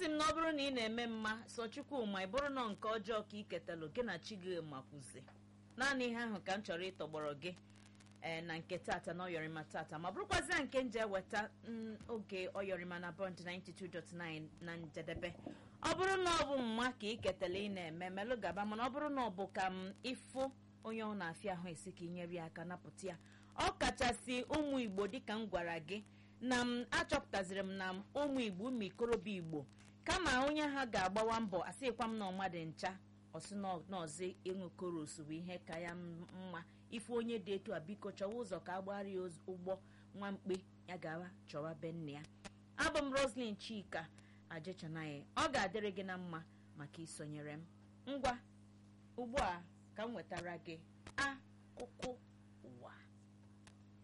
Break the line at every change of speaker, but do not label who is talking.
sị m na ọ bụrụ na ị na-eme mma sọ chukwu ma ị bụrụ nọ nke ọjọọ ka ị ketalụ gị na chi gị makwuzi naanị ihe ahụ ka m chọrọ ịtọgbọrọ gị ee na nke tata na ọyọrịma tata ma bụrụkwazịa nke nje weta mm, oge ọyọrịma na bond 92.9 na njedebe ọ bụrụ na ọ bụ mma ka ị ketala ị na-eme melụ gaba mana ọ bụrụ na ọ bụ ka m ịfụ onye ọ na-afịa ahụ esi ka inyere ya aka napụta ya ọ kachasị ụmụ igbo dịka m gwara gị na m achọpụtaziri m na m ụmụ igbo ụmụ ikorobịa igbo kama onye ha ga-agbawa mbọ asịkwa m na ọmadị ncha ọsị n'ọzọ ịṅụ koros bụ ihe ka ya mma ife onye dị etu a biko chọwa ụzọ ka agbara ya oz- ụgbọ nwa mkpe ya gawa chọwa be nne ya abụ m roslyn chika ajechanaghị ọ ga-adịrị gị na mma maka isonyere m ngwa ugbu a ka m wetara gị akụkụ